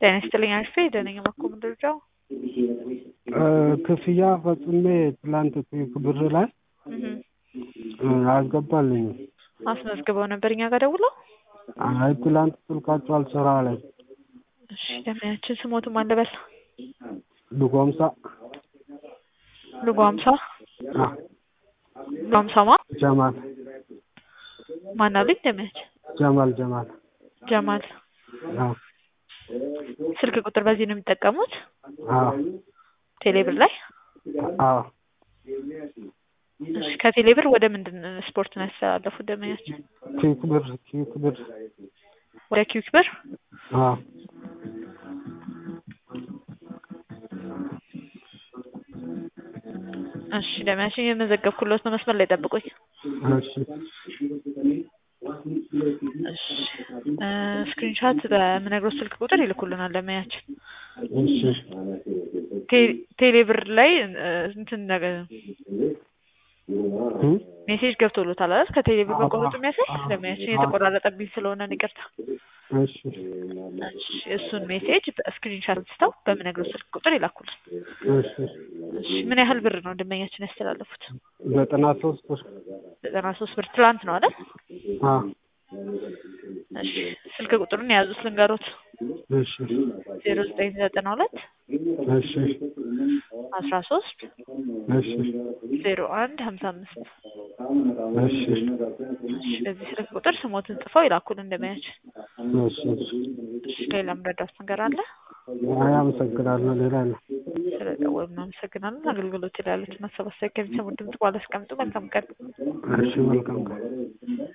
ጤና ይስጥልኝ አሪፍ ደነኛ ማኮ ምንድርጃው ክፍያ ፈጽሜ ትላንት ብር ላይ አልገባልኝም። አስመዝግበው ነበር እኛ ጋር ደውለው። አይ ትላንት ስልካቸው አልሰራ አለኝ። እሺ ደመያችን ስሞትም አንደበል ልጎምሳ ልጎ ሀምሳ አ፣ ልጎ ሀምሳ ማ ጀማል ማን አሉኝ? ደመያችን ጀማል ጀማል ጀማል አዎ ስልክ ቁጥር በዚህ ነው የሚጠቀሙት አዎ ቴሌብር ላይ አዎ እሺ ከቴሌብር ወደ ምንድን ስፖርት ነው ያስተላለፉት ደመያችን ኪክ ብር ኪክ ብር ወደ ኪዊክ ብር አዎ እሺ ደመያችን የመዘገብኩለት ነው መስመር ላይ ጠብቁኝ እሺ እሺ ስክሪንሻት በምነግሮት ስልክ ቁጥር ይልኩልናል ደመያችን እሺ ቴ- ቴሌብር ላይ እ፣ እንትን ነገር እ? ሜሴጅ ገብቶሎታል አይደል? ከቴሌብር መቆረጡ የሚያሳይ ደመያችን የተቆራረጠብኝ ስለሆነ ነው ይቅርታ። እሺ እሺ እሱን ሜሴጅ በስክሪንሻት አንስተው በምነግሮት ስልክ ቁጥር ይላኩልን። እሺ እሺ ምን ያህል ብር ነው ደንበኛችን ያስተላለፉት? ዘጠና ሶስት ብር ዘጠና ሶስት ብር ትላንት ነው አይደል? አዎ እሺ ስልክ ቁጥሩን የያዙት ልንገሮት እሺ ዜሮ ዘጠኝ ዘጠና ሁለት እሺ አስራ ሶስት እሺ ዜሮ አንድ ሀምሳ አምስት እሺ እሺ በዚህ ስልክ ቁጥር ስሞትን ጽፈው ይላኩልን ደንበኛችን። እሺ እሺ ሌላ ምረዳት ነገር አለ? አይ አመሰግናለሁ ሌላ ነው ስለደወሉ እናመሰግናለን። አገልግሎት ላይ ያሉትን ሀሳብ አስተያየት ከሚሰሙ ድምጽ በኋላ አስቀምጡ። መልካም ቀን። እሺ መልካም ቀን